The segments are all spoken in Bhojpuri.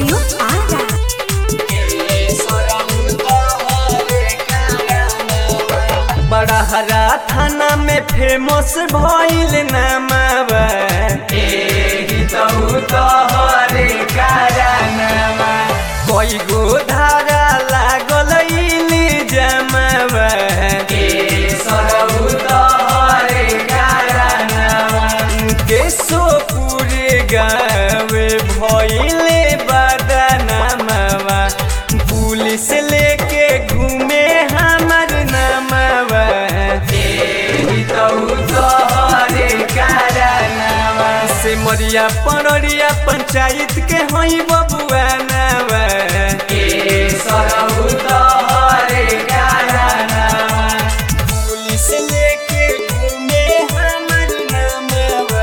स्टूडियो आरा बड़ा हरा थाना में फेमस भइल नामावा कई गो धारा लागल इली जमावा केशोपुर गावे भइले बदनामावा पुलिस लेके घूमे हमर नामावा से मरिया पड़रिया पंचायत के हई बबुआ नावा पुलिस लेके घूमे हमर नामावा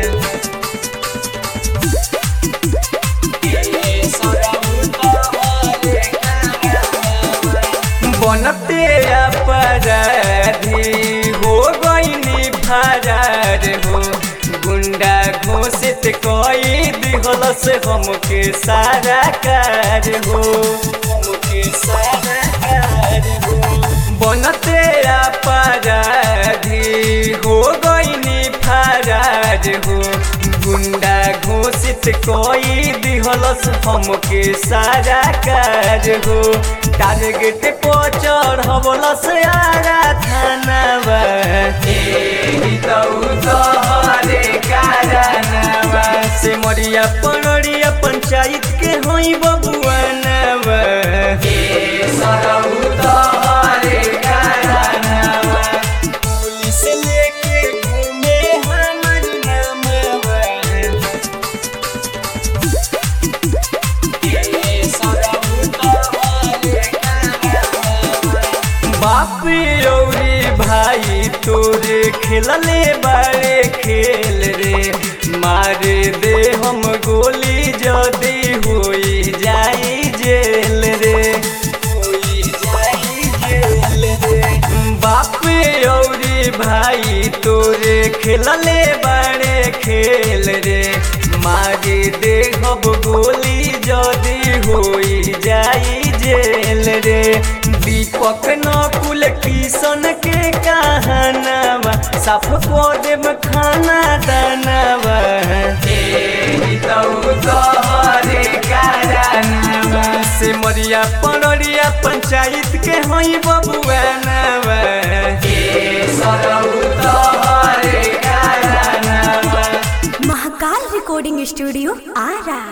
बनते अपराधी हो गईनी फरार हो गुंडा घोषित कई दिहल से हमके सारा कार हो हमके सारा कार हो बनते अपराधी हो गईनी फरार हो गुंडा घोषित कई दिहलस हमके सारा कार हो टारगेट पर चढ़वलस आरा थानावा से मरिया पड़रिया पंचायत के हई बबुआ नावा पुलिस लेके घूमे हमर नामवा बाप रौरी भाई तोरे खेलले बड़े खेल रे मारे दे हम गोली जदी होई जाई जेल रे होई जाई जेल रे बाप रौरी भाई तोरे खेलले बड़े खेल रे मारे दे हम गोली जदी होई जाई जेल रे दीपक नकुल किशन के कहानावा साफ को देव खाना दानावा से मरिया पड़रिया पंचायत के हई बबुआ नावा महाकाल रिकॉर्डिंग स्टूडियो आरा